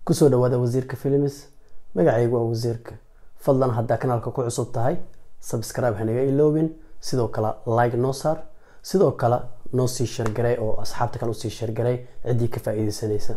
kusoo dhawaada wasiirka films magacaygu waa wasiirka fadlan haddaa kanaalka ku cusub tahay subscribe hanaga iloobin sidoo kale like noo saar sidoo kale noo sii shargaray oo asxaabta kale usii shargaray ciddii ka faa-iideysanaysa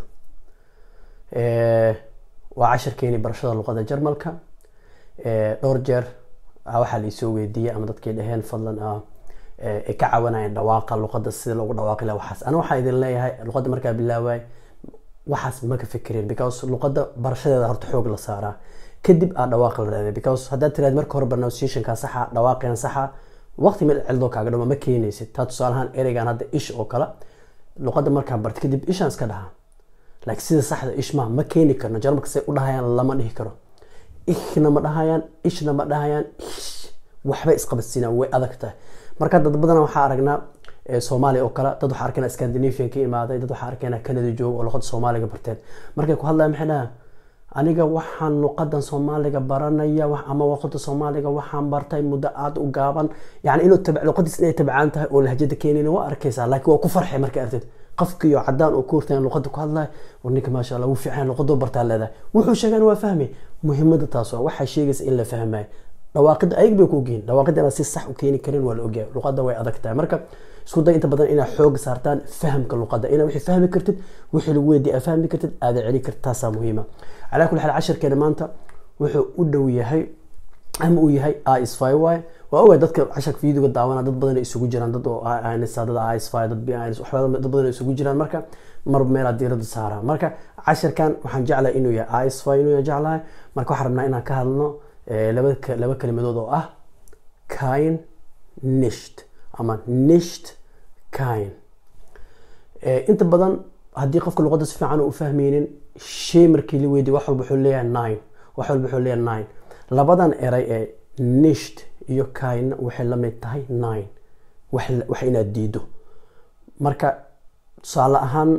waa cashirkeeni barashada luqada jarmalka dhowr jeer waxaa laisoo weydiiyey ama dadkay dhaheen fadlan ay ka caawinayeen dhawaaqa luqada sida loogu dhawaaqi laha waxaas ana waxaa idin leeyahay luqada markaa bilaaway waxaas ma ka fikirin because luqada barashadeeda horta xoog la saaraa kadib aa dhawaaqa la raadaya because haddaad tiraad marka hore pronunciationka saxa dhawaaqeen saxa waqti meel cildoo kaaga dhama ma keenaysid taa tusaalahaan ereygan hadda ish oo kale luqada markaa barta kadib ishaan iska dhaha laakiin sida saxda ish ma ma keeni karno jarmalka say u dhahayaan lama dhihi karo ihna ma dhahayaan ishna ma dhahayaan ish waxbay isqabadsiinaan way adag tahay marka dad badan waxaa aragnaa soomaaliya oo kale dad waxaa arkayna scandinavian ka imaaday dad waxaa arkayna canada jooga oo luqada soomaaliga barteen markay ku hadlayan maxay dhahaan aniga waxaan luqadan soomaaliga baranaya ama luqada soomaaliga waxaan bartay muddo aada u gaaban yani inuu luqadiis inay tabcaan tahay oo lahjada keenin waa arkaysaa laakiin waa ku farxay markay artid qofkiyo cadaan oo ku hortayan luqada ku hadlaya war ninka maasha allah wuu fiican luqadoo bartaa leedahay wuxuu sheegan waa fahmay muhiimada taas waa waxay sheegaysa in la fahmayo dhawaaqida ayag bay ku ogiin dhawaaqida inaad si sax u keeni karin waa la ogyahay luqada way adag tahay marka isku day inta badan inaad xoog saartaan fahamka luqada inaad wixii fahmi kartid wixii lagu weydiiya aad fahmi kartid aada celi kartid taasaa muhiima calaa kulli xaal cashirkeena maanta wuxuu u dhow yahay ama uu yahay isfi y waa ogahay dadka casharka videoga daawana dad badan isugu jiraan dad oo insa dad isfi dad bins waxba dad badan isugu jiraan marka marba meelaa diirada saaraa marka cashirkan waxaan jeclahay inuu yahay isfi inuu jeclahay marka waxaan rabnaa inaan ka hadlno laba kelimadood oo ah kain nisht ama nisht kain inta badan haddii qofka luqada si fiican u fahmeynin shay markii la weydiy wax walba wuxuu leeyahay nine wax walba wuxuu leeyahay nine labadan eray ee nisht iyo kainna waxay la mid tahay nine wax inaad diido marka tusaale ahaan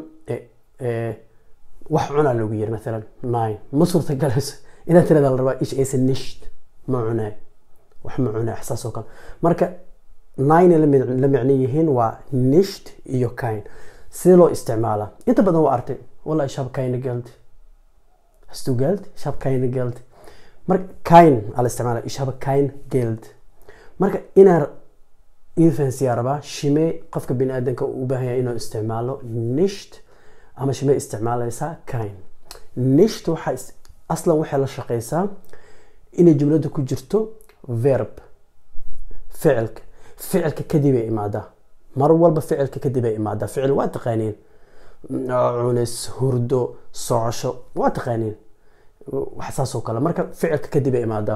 wax cunaa loogu yiri maalan nine ma suurtagalayso inaad tirada la rabaa ish aysan nisht ma cunaay wax ma cunaay ixsaas oo kale marka nine la micno yihiin waa nisht iyo kain sidee loo isticmaalaa inta badan waa artay wallahi ich habe keine geld hast du geld ich habe keine geld marka kain aa la isticmaala ich habe kein geld marka inaan infansiyaa rabaa shimee qofka bini aadamka u baahan yahay inuu isticmaalo nisht ama shimee isticmaalaysaa kain nisht waxaa aslan waxay la shaqeysaa inay jumlada ku jirto verb ficilka ficilka kadib ay imaadaa mar walba ficilka kadib ay imaadaa ficil waa taqaaniin cunis hurdo socosho waa taqaaniin wax saas oo kale marka ficilka kadib ay imaadaa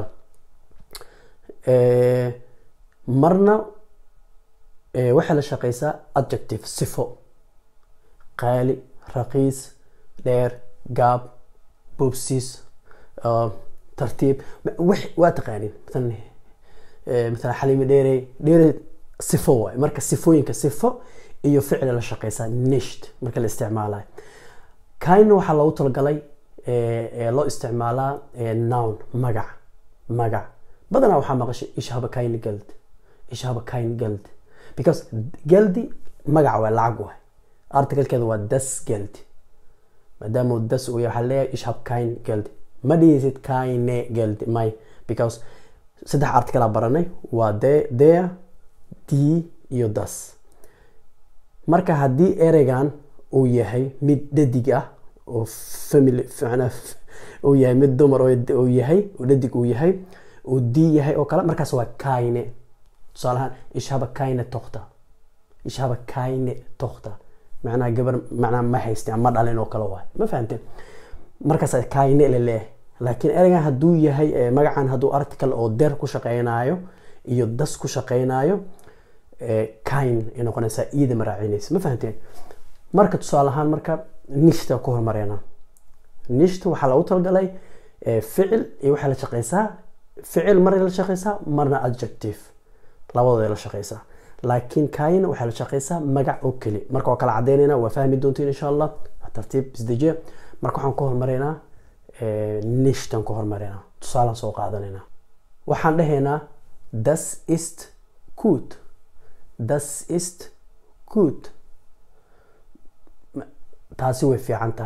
marna waxay la shaqeysaa adjective sifo qaali raqiis dheer gaab bobsis tartiib waa taqaaniin maala xaliimi dheerey dheerey sifo waay marka sifooyinka sifo iyo ficli la shaqeysaa nisht marka la isticmaalayo kaina waxaa loogu talagalay loo isticmaalaa noun magac magac badanaa waxaa maqashay ishaba kain geld ishaba kain geld because geldi magac waay lacag waay articalkeeda waa das geld maadaama das uu yahay waxaa leeyahay ishab kain geld ma dhihaysid kaine geld may because saddex articalaa baranay waa de dea d iyo das marka haddii ereygan uu yahay mid dhadig ah oo family uu yahay mid dumar uu yahay oo dhadig uu yahay uu d yahay oo kale markaas waa kaine tusaalahaan ishaba kaine tokta ishaba kaine tokta macnaha gabar macnaha ma haysteen ma dhalin oo kale waay ma fahamteen markaas kaine la leeyahay laakiin ereygan hadduu yahay magacan hadduu article oo der ku shaqeynayo iyo das ku shaqeynayo kain ay noqonaysaa iida maraacinaysa ma fahamteen marka tusaale ahaan marka nishta ku hormareyna nishta waxaa lagu talagalay ficil iyo waxay la shaqeysaa ficil marna la shaqeysaa marna adjective labadooda la shaqeysaa laakiin kain waxay la shaqeysaa magac oo keli marka waa kala cadeynayna waa fahmi doontiin insha allah tartiib isdejiye marka waxaan ku hormareynaa nishtan ku hormareynaa tusaalaan soo qaadanayna waxaan dhahaynaa das ist gut das ist gut taasi way fiican tahay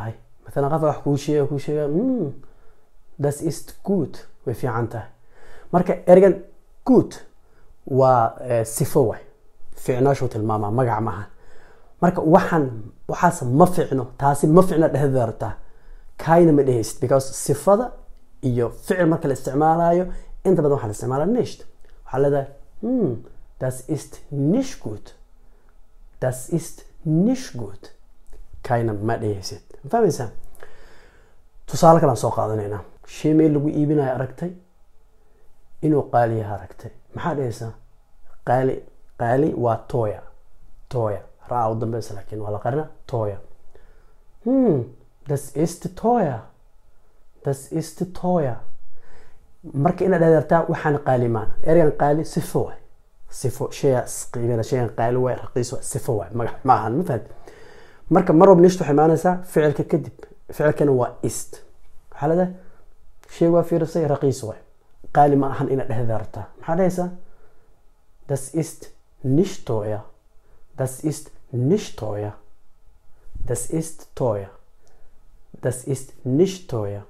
maalan qof wax kuu sheega kuu sheega mm, das ist gut way fiican tahay marka ergan good waa eh, sifo waay ficnaashuu tilmaamaa magac maaha marka waxaan waxaas ma ficno taasi ma ficno dhehdeeda rabtaa kaina ma dhehaysid because sifada iyo ficil marka la isticmaalayo inta badan waxaa la isticmaalaa nicht waxaa leedahay hmm, das ist nicht gut das ist nicht gut kaina ma dhehaysid ma fahmaysaa tusaale kalaan soo qaadanaynaa shay meel lagu iibinayo aragtay inuu qaali yaha aragtay maxaa dhehaysaa qaali qaali waa toya toya raa u dambeysa laakiin waa la qarina toya hmm, das ist teuer das ist teuer marka inaad adeertaa waxaan qaali maan ergan qaali sifo waay sifo shaya qiimada shayan qaali waay raqiis waay sifo waay magac ma ahan ma fahad marka mar walba nishtu waxay imaanaysaa ficilka kadib ficilkana waa ist waxaa leedahay shay waa fiirisay raqiis waay qaali ma ahan inaad adeertaa maxaa dhahaysaa das ist nicht teuer das ist nicht teuer das ist teuer Das ist nicht teuer.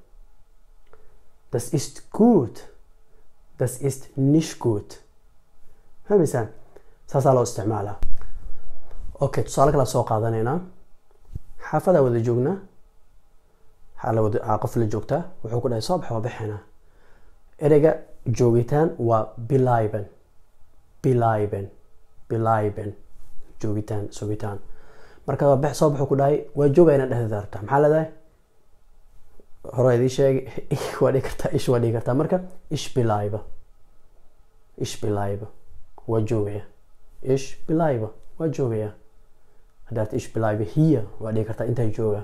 Das ist gut. Das ist nicht gut. fahmaysaan saasaa loo isticmaalaa okay tusaale kala soo qaadanaynaa xaafadaa wada joognaa waxaa la wada aa qof la joogtaa wuxuu ku dhahay soo bax waa baxaynaa ereyga joogitaan waa bilaiben bilaiben bilaiben joogitaan sugitaan marka waa bax soo baxuu ku dhahay waa joogaa inaad dhehdeeda rabtaa maxaa leedahay hore idii sheegay waa dhigi kartaa ish waa dhigi kartaa marka ish bilayba ish bilayba waa joogaya ish bilayba waa joogaya haddaad ish bilayba hiya waa dhigi kartaa intaa jooga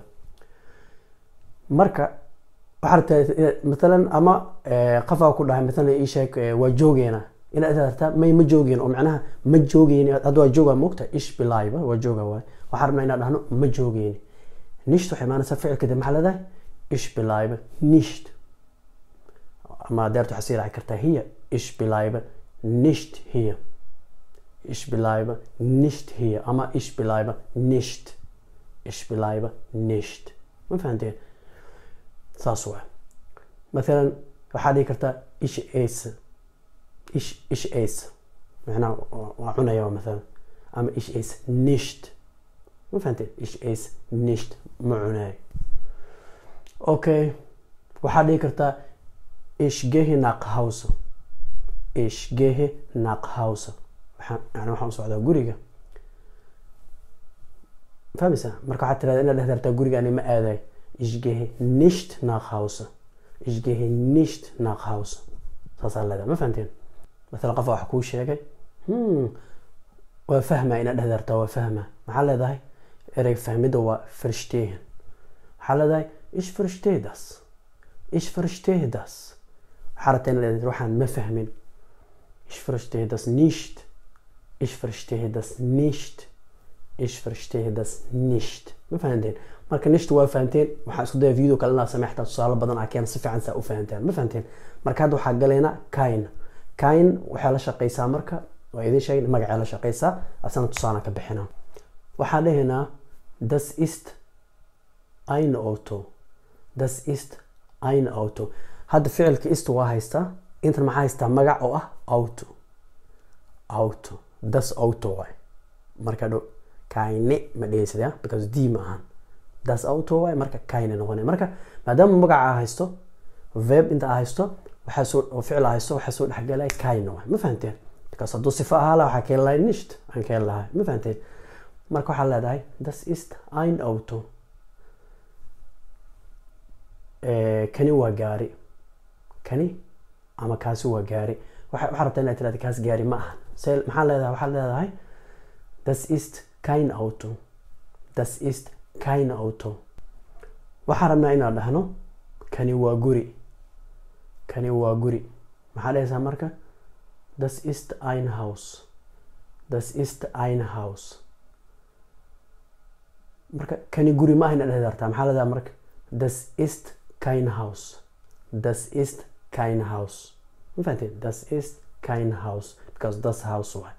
marka waxaa rabtaa inaad matalan ama qafaa ku dhahay matalan ii sheeg waa joogeena inaad rabtaa may ma joogeen oo macnaha ma joogeyni hadda waa jooga moogta ish bilayba waa jooga waay waxaa rabnaa inaan dhahno ma joogeyni nisht waxay imaanaysaa ficilka dib maxaa leedahay ich bleibe nicht ama deert waxaa sii raaci kartaa hiya ich bleibe nicht hier ich bleibe nicht hier ama ich bleibe nicht ich bleibe nicht ma fahanteen saas waa mathalan waxaa dhihi kartaa ich esse ich ich esse macnaha waa cunaya mathalan ama ich esse nicht ma fahanteen ich esse nicht ma cunayo okay waxaa dhihi kartaa ich gehe nach hause ich gehe nach hause yani waxaan u socdaa guriga fahmaysaa marka waxaad tirahda inaad dhehdartaa guriga ani ma aadayo ich gehe nicht nach hause ich gehe nicht nach hause saasaa leedahay ma fahamteen mathalan qofa wax kuu sheegay hmm waa fahmaa inaad dhehdartaa waa fahmaa maxaa leedahay erey fahmidda waa verstehen waxaa leedahay ich verstehe das ich verstehe das waxaa rabtaa inaad dhehdartaa waxaan ma fahmin ich verstehe das nicht ich verstehe das nicht ich verstehe das nicht ma fahanteen marka nicht waa fahanteen waxaa isku daya video kale inaa samey xataa tusaale badan aa keena si fiican saa u fahanteen ma fahanteen marka hadda waxaa galaynaa kain kain waxay la shaqeysaa marka waa idin sheegay magacay la shaqeysaa asana tusaale ka bixina waxaa dhehaynaa das ist ein auto das ist ein auto hadda ficilka ist waa haystaa intan maxaa haystaa magac oo ah auto auto das auto waay marka dho kaine ma dhehaysid because d ma ahan das auto waay marka kaine noqonay marka maadaama magaca aa haysto verb inta aa haysto waxaa soo oo ficil aa haysto waxaa soo dhexgalay kaine waay ma fahanteen because hadduu sifo ahaa laha waxaa keeni lahay nicht aan keeni lahay ma fahanteen marka waxaa leedahay das ist ein auto kani waa gaari kani ama kaasi waa gaari waxaa rabtaa inaad tirahda kaas gaari ma ahan se maxaa leedahay waxaad leedahay das ist kein auto das ist kein auto waxaa rabnaa inaan dhahno kani waa guri kani waa guri maxaa dhahaysaa marka das ist ein haus das ist ein haus marka kani guri ma ahan inaad dhehdartaa maxaa leedahay marka das ist kein haus das ist kein haus ma fahanteen das ist kein haus because das house waay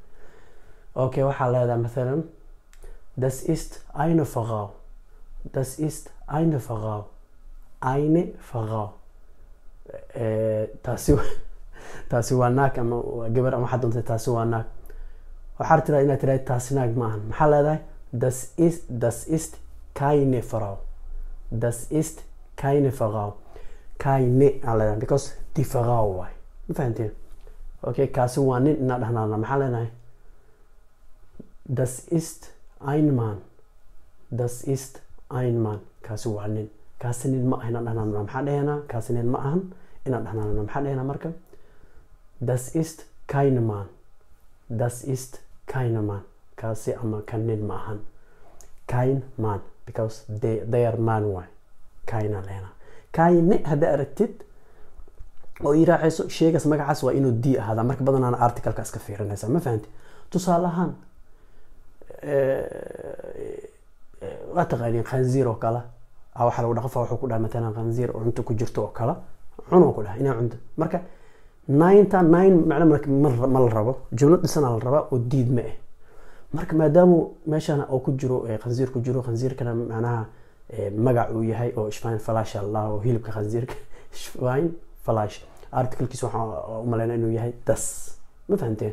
okay waxaa leedahay mathalan das ist eine frau das ist eine Frau eine Frau Eh, taasi wa- taasi waa naag ama waa gabar ama waxaad doontay taasi waa naag waxaad tiraa inaad tiraahdo taasi naag ma ahan maxaa leedahay das ist das ist keine Frau das ist keine Frau keine aa leedahay because die Frau waay ma fahanteen okay kaasi waa nin inaa dhahnaana maxaa leenahay das ist ein Mann das ist ein Mann kaasi waa nin kaasi nin ma ah inaan dhahnaana maxaa dhahaynaa kaasi nin ma ahan inaan dhahnaana maxaa dhahaynaa marka das ist kein Mann das ist kein Mann kaasi ama kan nin ma ahan kein Mann because they, they are man waay kaina leena kaine haddaa aragtid oo ii raacayso sheegaas magacaas waa inuu d ahaada marka badanaana articalka iska fiirinaysa ma fahanti tusaale ahaan waa taqaaniin khanziir oo kale a waxaa lagu dhaqa wuxuu ku dhaha matalan khanziir oo cunto ku jirto oo kale cunoo ku dhaha inaa cunto marka nineta nine macna marka ma- ma la rabo jumlad dhisana la rabaa oo diid ma ah marka maadaama meeshan oo ku jiro eh, khanziir ku jiro khanziirkana macnaha eh, magac uu yahay oo shfine falash allah oo hilibka khanziirka shfine falash articlekiis waxaa u malaynaa inuu yahay das ma fahanteen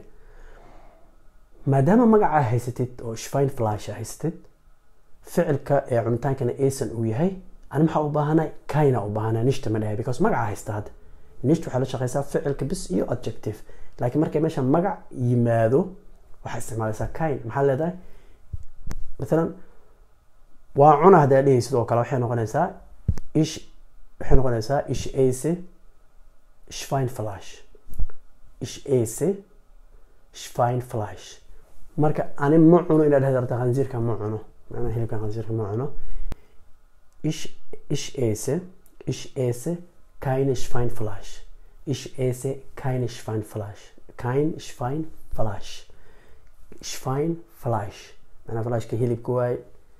maadaama magacaa haysatid oo shfine flash haysatid ficilka ee cuntaankana aysan uu yahay ani maxaa u baahanay kaina u baahanay nishta ma dhahay because magacaa haysta hadda nisht waxay la shaqeysaa ficilka bis iyo adjective laakiin markay meesha magac yimaado waxaa isticmaalaysaa kain maxaa leedahay maalan waa cuna haddaa dhehaysid oo kale waxay noqonaysaa ish waxay noqonaysaa ish ase shfine flash ish ase shfine flash marka ani ma cuno inaad dhahda rabta khanziirka ma cuno macnaha hilibkan khanziirka ma cuno ish ish ase ish ase keine shfine flash ish ase keine shfine flash kein shfine flash shfine flash macnaha flashka hilibka waay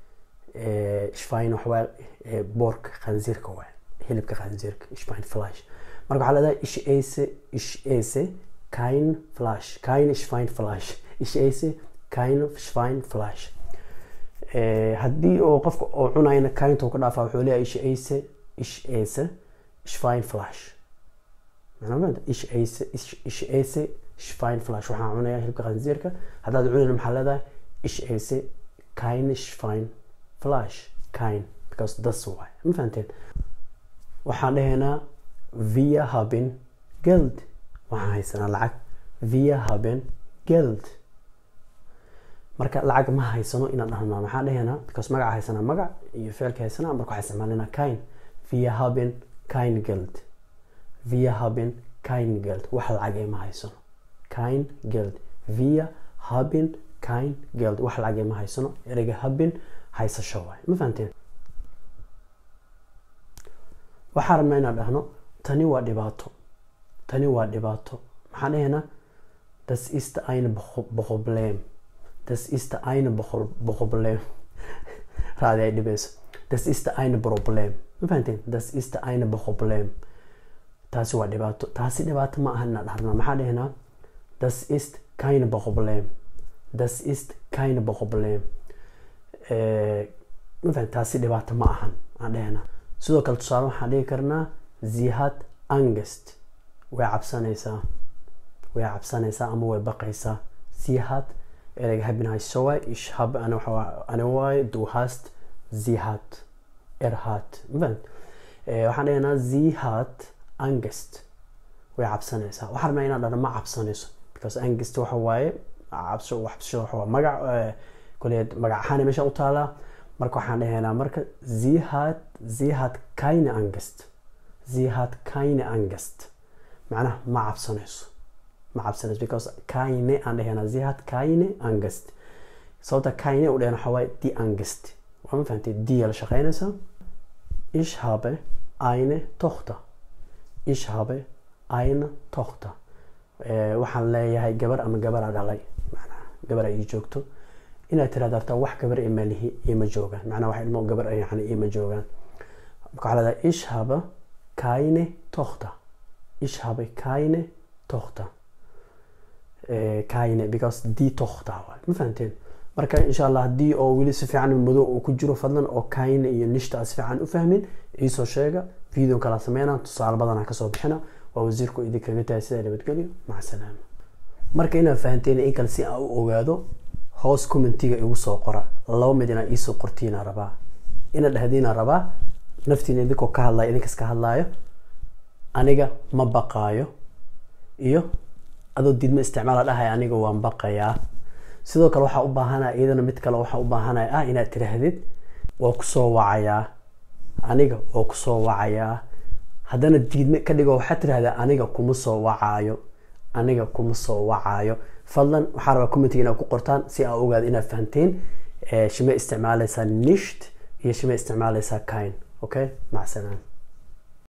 shfine waxawaa boorka khanziirka waay hilibka khanziirka shfine flash marka waxaa leedahay ish ase ish ase kein flash kein shfine flash ish ase kein shfine flash Eh, haddii oo qofka oo cunayna kainta uu ka dhaafaa wuxuu leeyahay ish ase ish ase shfine flash macnaa ma fahamtay? ish ase ish ish ase shfine flash waxaan cunayaa hilibka khanziirka haddaad cunayna maxaa leedahay ish ase kein shfine flash kein because das waay ma fahanteen waxaan dhahaynaa via haben geld waxaan haysanaa lacag via haben geld marka lacag ma haysano inaan dhahno maxaa dhahaynaa because magaca haysanaa magac iyo ficilka haysanaa marka waxaa isticmaalinaa kain via haben kein geld via haben kein geld wax lacagee ma haysano kein geld via haben kein geld wax lacagee ma haysano ereyga haben haysasho waay ma fahanteen waxaa rabnaa inaan dhahno tani waa dhibaato tani waa dhibaato maxaan dhahaynaa das ist ein Pro- problem das ist ein Pro- problem raadi ay dhibayso das ist ein problem ma fahanteen das ist ein problem taasi waa dhibaato taasi dhibaato ma aha inaan dhahno maxaa dhahaynaa das ist kein problem das ist kein problem Eh, ma fahan taasi dhibaato ma ahan aan dhahaynaa sidoo kale tusaale waxaan dhihi karnaa sie hat angst way cabsanaysaa way cabsanaysaa ama way baqaysaa sie hat ereyga haben hayso waay ich habe ana waxa waa- ana waay du hast sie hat er hat ma fahan Eh, waxaan dhahaynaa sie hat angst way cabsanaysaa waxaan rabnaa inaan dhahno ma cabsanayso because angst waxa waaye cabso wax cabsashada waxa waa magac eh, kule magac ahaan meesha u taalaa marka waxaan dhahaynaa marka sie hat sie hat keine angst sie hat keine angst macnaha ma cabsanayso ma cabsanayso because keine aan dhahaynaa sie hat keine angst sababta keine u dhahayn waxa waaye die angst waa ma fahantay die la shaqeynaysaa ich habe eine Tochter ich habe eine Tochter Eh, waxaan leeyahay gabar ama gabaraa dhalay macnaha gabar ay ii joogto inaad tiraahdo horta wax gabar ima lihi ima joogaan macnaha wax ilmo gabar ay yani ima joogaan marka waxaa leedahay ich habe keine Tochter ich habe keine Tochter Eh, keine because die Tochter waay ma fahanteen marka insha allah haddii oo weli si fiican madow uu ku jiro fadlan oo kayn iyo nishta aan si fiican u fahmin iisoo sheega video kala sameynaa tusaale badanaa kasoo bixina waa wasiirku idinkaga tahay sidaa nabadgelyo maca salaama marka inaad fahanteen in kale si aan u ogaado hoos commentiga igu soo qora laba mid inaa iisoo qortiina rabaa ina dhahdiina rabaa naftiina idinkoo ka hadlaya idinkas ka hadlaayo aniga ma baqaayo iyo adoo diidma isticmaala dhahaya aniga waan baqayaa sidoo kale waxaa u baahanaya iyadana mid kale waxaa u baahanaya ah inaad tiraahdid waa kusoo wacayaa aniga oo kusoo wacayaa haddana diidme ka dhigo waxaad tirahdaa aniga kuma soo wacaayo aniga kuma soo wacaayo fadlan waxaa rabaa commentiga inaad ku qortaan si aa ogaado inaad fahanteen shimay isticmaaleysaa nisht iyo shimay isticmaaleysaa kain okay macsalaam